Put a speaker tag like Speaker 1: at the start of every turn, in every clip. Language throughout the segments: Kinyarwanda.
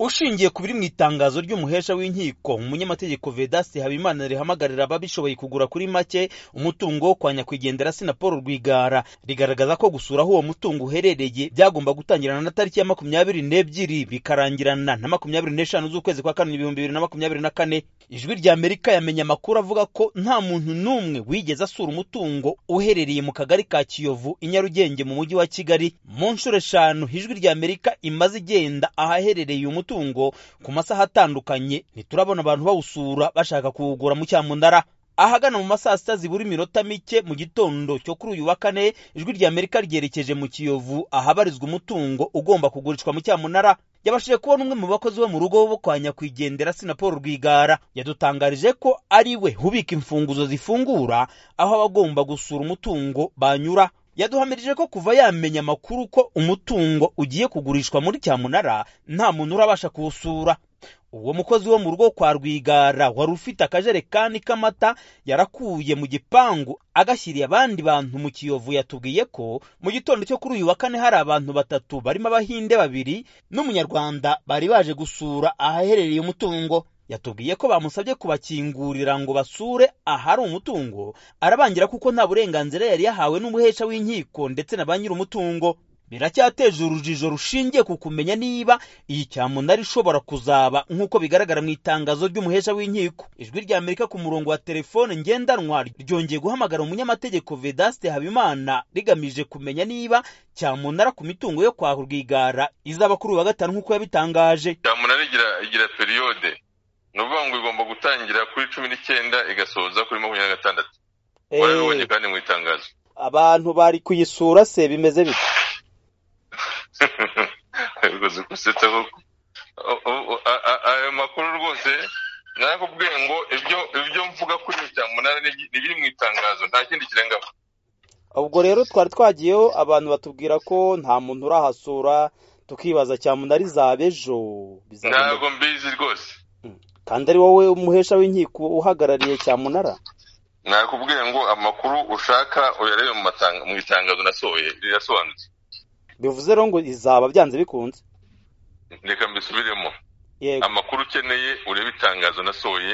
Speaker 1: ushingiye ku biri mu itangazo ry'umuhesha w'inkiko umunyamategeko vedaste habimana rihamagarira ababishoboye kugura kuri make umutungo wo kwa nyakwigendera sina paul rwigara rigaragaza ko gusura aho uwo mutungo uherereye byagomba gutangirana na tariki ya makumyabiri n'ebyiri bikarangirana na makumyabiri n'eshanu z'ukwezi kwa karindwi ibihumbi bibiri na makumyabiri na kane ijwi rya amerika yamenye amakuru avuga ko nta muntu n'umwe wigeze asura umutungo uherereye mu kagari ka kiyovu i nyarugenge mu mujyi wa kigali mu nshuro eshanu ijwi rya amerika imaze igenda ahaherereye uyu mutungo ku masaha atandukanye ntiturabona abantu bawusura bashaka kuwugura mu cyamunara ahagana mu masaa sita zibura iminota mike mu gitondo cyo kuri uyu wa kane ijwi rya amerika ryerekeje mu kiyovu ahabarizwa umutungo ugomba kugurishwa mu cyamunara yabashije kubona umwe mu bakozi bo mu rugo bo kwa nyakwigendera sina paul rwigara yadutangarije ko ari we ubika imfunguzo zifungura aho abagomba gusura umutungo banyura yaduhamirije ko kuva yamenya amakuru ko umutungo ugiye kugurishwa muri cyamunara nta muntu urabasha kuwusura uwo mukozi wo mu rugo kwa rwigara wari ufite akajerekani k'amata yarakuye mu gipangu agashyiriye abandi bantu mu kiyovu yatubwiye ko mu gitondo cyo kuri uyu wa kane hari abantu batatu barimo abahinde babiri n'umunyarwanda bari baje gusura ahaherereye umutungo yatubwiye ko bamusabye kubakingurira ngo basure ahari umutungo arabangira kuko nta burenganzira yari yahawe n'umuhesha w'inkiko ndetse na ba nyir'umutungo biracyateje urujijo rushingiye ku kumenya niba iyi cyamunara ishobora kuzaba nk'uko bigaragara mu itangazo ry'umuhesha w'inkiko ijwi rya amerika ku murongo wa telefone ngendanwa ryongeye guhamagara umunyamategeko vedaste habimana rigamije kumenya niba cyamunara ku mitungo yo kwa rwigara izaba kuri uyu wa gatanu nk'uko yabitangaje
Speaker 2: cyamunara igira igira periyode ni ukuvuga ngo igomba gutangira kuri cumi n'icyenda igasoza kuri makumyabiri na gatandatu warabibonye kandi mu itangazo
Speaker 1: abantu bari kuyisura se bimeze bite
Speaker 2: bivuze gusetsa koko ayo makuru rwose narakubwiye ngo ibyo ibyo mvuga kuri iyo cyamunara ni ibiri mu itangazo nta kindi kirengaho
Speaker 1: ubwo rero twari twagiyeho abantu batubwira ko nta muntu urahasura tukibaza cyamunara izaba ejo
Speaker 2: ntabwo mbizi rwose
Speaker 1: kandi ari wowe umuhesha w'inkiko uhagarariye cyamunara
Speaker 2: nakubwiye ngo amakuru ushaka uyarebe mu itangazo nasohoye rirasobanutse
Speaker 1: bivuze rero ngo izaba byanze bikunze
Speaker 2: reka mbisubiremo amakuru ukeneye urebe itangazo nasohoye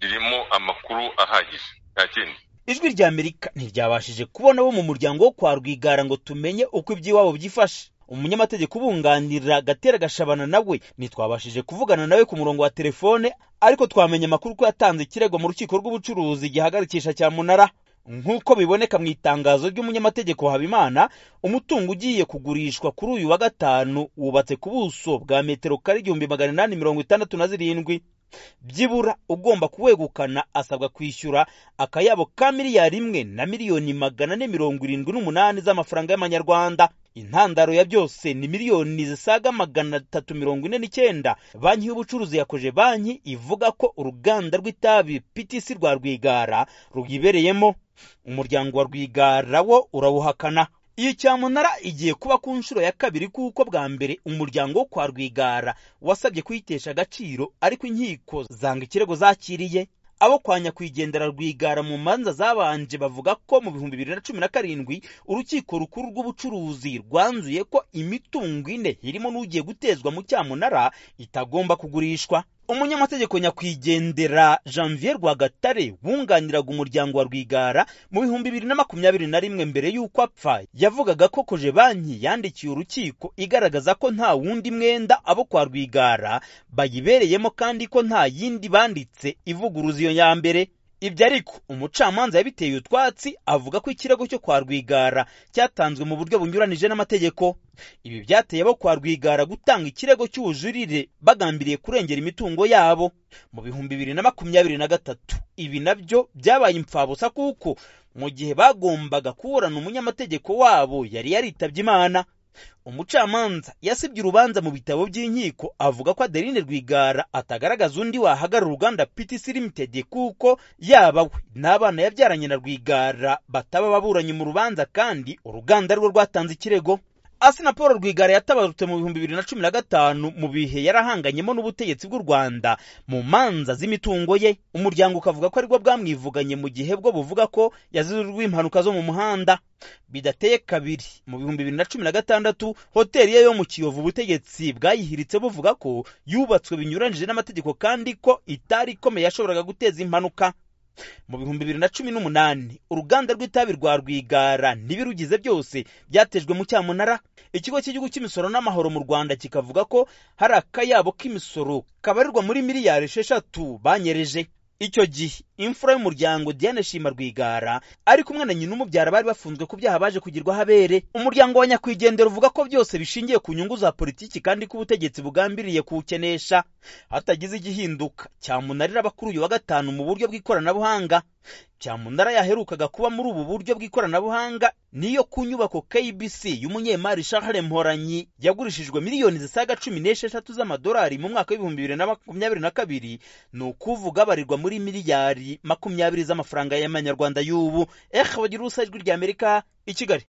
Speaker 2: ririmo amakuru ahagije nta kindi
Speaker 1: ijwi rya amerika ntiryabashije kubona bo mu muryango wo kwa rwigara ngo tumenye uko iby'iwabo byifashe umunyamategeko ubunganira gatera gashabana nawe ntitwabashije kuvugana nawe ku murongo wa telefone ariko twamenye amakuru ko yatanze ikirego mu rukiko rw'ubucuruzi gihagarikisha cyamunara nk'uko biboneka mu itangazo ry'umunyamategeko habimana umutungo ugiye kugurishwa kuri uyu wa gatanu wubatse ku buso bwa metero kare igihumbi magana inani mirongo itandatu na zirindwi byibura ugomba kuwegukana asabwa kwishyura akayabo ka miliyari imwe na miliyoni magana ane mirongo irindwi n'umunani z'amafaranga y'amanyarwanda intandaro ya byose ni miliyoni zisaga magana atatu mirongo ine n'icyenda banki y'ubucuruzi yakoje banki ivuga ko uruganda rw'itabi ptc rwa rwigara ruyibereyemo umuryango wa rwigara wo urawuhakana iyi cyamunara igiye kuba ku nshuro ya kabiri kuko bwa mbere umuryango wo kwa rwigara wasabye kuyitesha agaciro ariko inkiko zanga ikirego zakiriye abo kwa nyakwigendera rwigara mu manza zabanje bavuga ko mu bihumbi bibiri na cumi na karindwi urukiko rukuru rw'ubucuruzi rwanzuye ko imitungo ine irimo n'ugiye gutezwa mu cyamunara itagomba kugurishwa umunyamategeko nyakwigendera janvier rwagatare wunganiraga umuryango wa rwigara mu bihumbi bibiri na makumyabiri na rimwe mbere y'uko apfa yavugaga ko koje banki yandikiye urukiko igaragaza ko nta wundi mwenda abo kwa rwigara bayibereyemo kandi ko nta yindi banditse ivuguruza iyo ya mbere ibyo ariko umucamanza yabiteye utwatsi avuga ko ikirego cyo kwa rwigara cyatanzwe mu buryo bunyuranije n'amategeko ibi byateye abo kwa rwigara gutanga ikirego cy'ubujurire bagambiriye kurengera imitungo yabo mu bihumbi bibiri na makumyabiri na gatatu ibi nabyo byabaye impfabusa kuko mu gihe bagombaga kuburana umunyamategeko wabo yari yaritabye imana umucamanza yasibye urubanza mu bitabo by'inkiko avuga ko adeline rwigara atagaragaza undi wahagarara uruganda ptc limited kuko yaba we n'abana yabyaranye na rwigara bataba baburanye mu rubanza kandi uruganda rwo rwatanze ikirego asina paul rwigara yatabarutse mu bihumbi bibiri na cumi na gatanu mu bihe yarahanganyemo n'ubutegetsi bw'u rwanda mu manza z'imitungo ye umuryango ukavuga ko aribwo bwamwivuganye mu gihe bwo buvuga ko yazizwe impanuka zo mu muhanda bidateye kabiri mu bihumbi bibiri na cumi na gatandatu hoteli ye yo mu kiyovu ubutegetsi bwayihiritse buvuga ko yubatswe binyuranyije n'amategeko kandi ko itari ikomeye yashoboraga guteza impanuka mu bihumbi bibiri na cumi n'umunani uruganda rw'itabi rwa rwigara n'ibirugize byose byatejwe mu cyamunara ikigo cy'igihugu cy'imisoro n'amahoro mu rwanda kikavuga ko hari akayabo k'imisoro kabarirwa muri miliyari esheshatu banyereje icyo gihe imfura y'umuryango diane shima rwigara ari kumwe na nyina umubyara bari bafunzwe ku byaha baje kugirwaho abere umuryango wa nyakwigendera uvuga ko byose bishingiye ku nyungu za politiki kandi ko ubutegetsi bugambiriye kuwukenesha hatagize igihinduka cyamunarira bakuru uyu wa gatanu mu buryo bw'ikoranabuhanga cyamunara yaherukaga kuba muri ubu buryo bw'ikoranabuhanga niyo ku nyubako kbc y'umunyemari shahare mporanyi yagurishijwe miliyoni zisaga cumi n'esheshatu z'amadolari mu mwaka w'ibihumbi bibiri na makumyabiri na kabiri ni ukuvuga abarirwa muri miliyari makumyabiri z'amafaranga y'amanyarwanda y'ubu ehe bagira ubusa ijwi ry'amerika i kigali